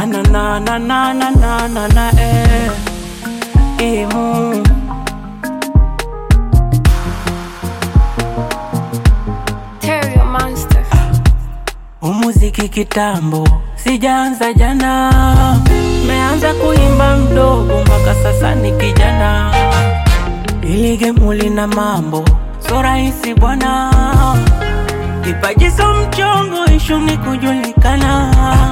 na na na na na na na na na eh imu Terrio Monster. umuziki kitambo sijaanza jana meanza kuimba mdogo mpaka sasa ni kijana ili gemu lina mambo so rahisi bwana kipaji so mchongo ishu ni kujulikana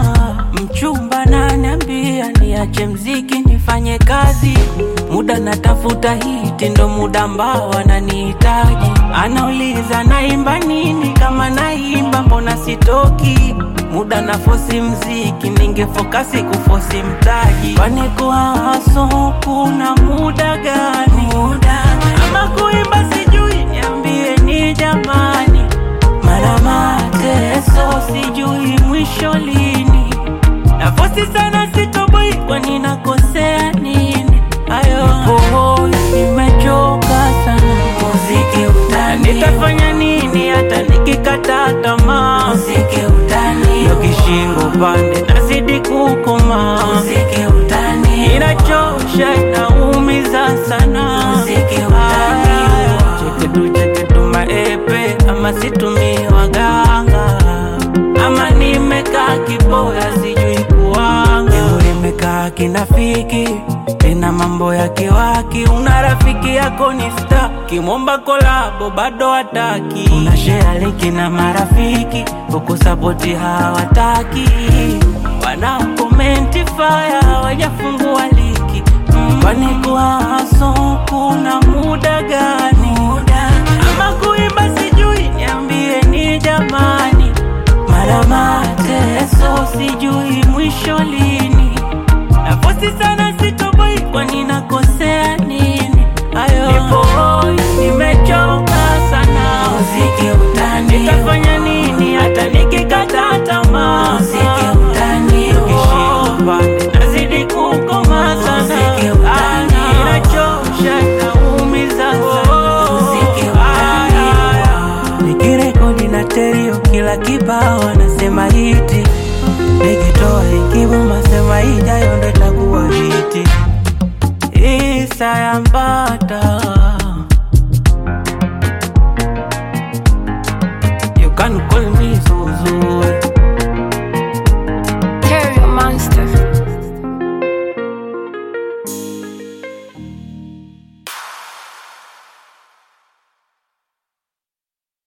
mchumba naniambia niache mziki nifanye kazi muda natafuta hiti ndo muda ambao ananihitaji anauliza naimba nini kama naimba mbona sitoki muda na fosi mziki ningefokasi kufosi mtaji kwani kuhaso kuna muda gani muda ama kuimba sijui niambie ni jamani mara mateso sijui mwisho lini nafosi sana sitoboi kwani nakosea nini ayo hoi nimechoka sana muziki utani nitafanya nini hata nikikata tamaa muziki utani yo kishingo pande nazidi kukoma muziki utani inachosha inaumiza sana muziki utani cheketu cheketu maepe ama situmii waganga ama nimekaa kiboya sijui kuanga Leo nimekaa kinafiki tena mambo ya kiwaki una rafiki yako ni sta kimwomba kolabo bado hataki una share linki na marafiki huku sapoti hawataki wana komenti faya hawajafungua liki Mm, kwani kuhaso kuna muda gani muda ama kuimba sijui niambie ni jamani mara mateso sijui mwisho lini nafosi sana sitoboi kwani nakosea nini ayo nipoi nimechoka sana muziki utani nitafanya nini hata nikikata tamaa muziki utani kishingo pande nazidi kukoma sana muziki utani inachosha inaumiza sana muziki utani nikirekodi na terio kila kibao anasema hiti nikitoa ikibuma sema ijayo ndo itakuwa hiti isayambata